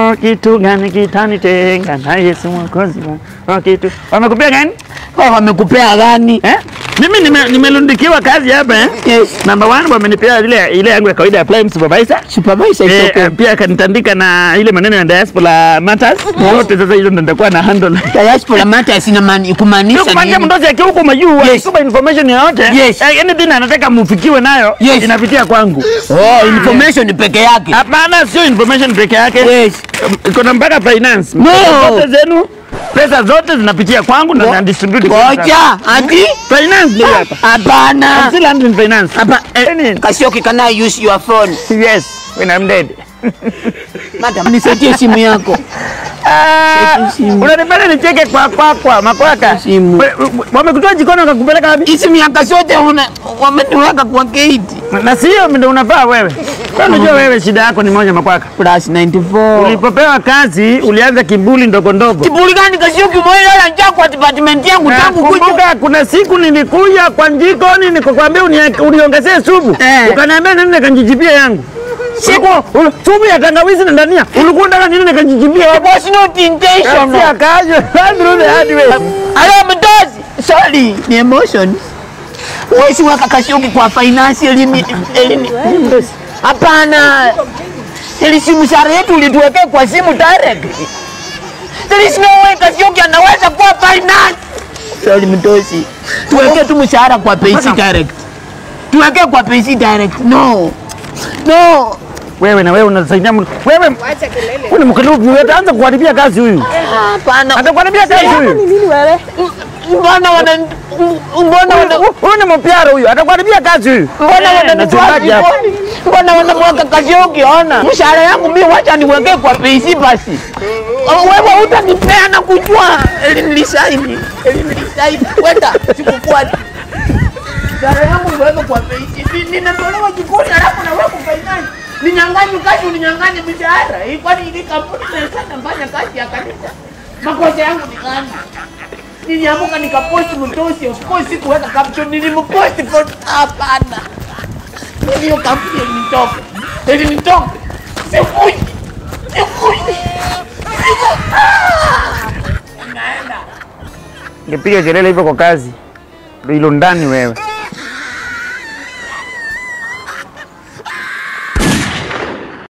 Oh, kitu gani kitanitenga na Yesu mwokozi wangu? Oh, kitu wamekupea gani Wao wamekupea gani? eh? Mimi nime- nimelundikiwa kazi hapa eh? Yes. Number one wamenipea ile ile yangu ya kawaida ya prime supervisor Supervisor is Eh, okay. eh, pia akanitandika na ile maneno ya diaspora matters zote. Sasa hizo ndo nitakuwa na handle Diaspora matters ina maana kumaanisha kumaanisha nini? mdozi akiwa huko majuu Yes. akikupa information yoyote Yes. eh, anything anataka mufikiwe nayo Yes. inapitia kwangu. Oh, information peke yake. Hapana, sio information peke yake, Yes. iko na mpaka finance. No. Pesa zote zenu, pesa zote zinapitia kwangu na na distribute. Ngoja, ati finance ndio hapa. I'm hapana. still handling finance. Hapa Any- Kasioki, can I use your phone? Yes, when I'm dead. Madam, nisaidie simu yako. Ah, simu. Unanipenda nicheke kwa kwa kwa makwaka. Simu. We- we- Wamekutoa jikoni wakakupeleka wapi? Hizi miaka zote una- wameniweka kwa gate. Na sio ndio unafaa wewe. Wewe unajua wewe shida yako ni moja makwaka. Plus 94. Ulipopewa kazi ulianza kibuli ndogo ndogo. Kiburi gani Kasioki, mwenye njaa kwa department yangu Na tangu kuja. Kumbuka kuna siku nilikuja kwa jikoni nikakwambia unie- uniongezee supu. Eh. Ukaniambia nini nikanjijibia yangu. Siku ul- supu ya tangawizi na ndania. Ulikuwa unataka nini nikanjijibia It was not intentional. Kazi akaje. Through the hard way. Hello, mdozi. Sorry, ni emotions. Huwezi weka Kasioki kwa finance elimi elimi. Hapana. Ili simu sare yetu ulituwekea kwa simu direct. There is no way Kasioki anaweza kuwa finance. Sorry, mdozi. Tuweke tu mshahara kwa payslip direct. Tuweke kwa payslip direct. No. No. Wewe na wewe unasaidia mtu. Wewe wewe ni mkulupi, wewe utaanza kuharibia kazi huyu. Hapana. Atakuharibia kazi huyu. nini wewe? Mbona wana mbona wana Huyu- Huyu ni mpiara huyu, atakuharibia kazi huyu. Mbona Eh, wananitoa nasemaje hapa? jikoni? Mbona wanamweka Kasioki? Ona mshahara yangu mimi, wacha niwekee kwa PC basi. Oh, Wewe utanipea na kujua elinilisaini elinilisaini, wenda sikufuati mshahara yangu niweke kwa PC. Ni- Ninatolewa jikoni alafu naweka finance. Ninyang'anyi kazi, uninyang'anye mshahara. Hii kwani hii kampuni inaweza nafanya kazi ya kanisa? Makosa yangu ni gani? Niliamuka nikaposti mtosi, of course sikuweka caption, nilimposti for hapana. Hiyo kampuni ilinitoka. Ilinitoka. Sikuji. Sikuji. Ngepiga kelele hivyo kwa kazi. Ndio hilo ndani wewe.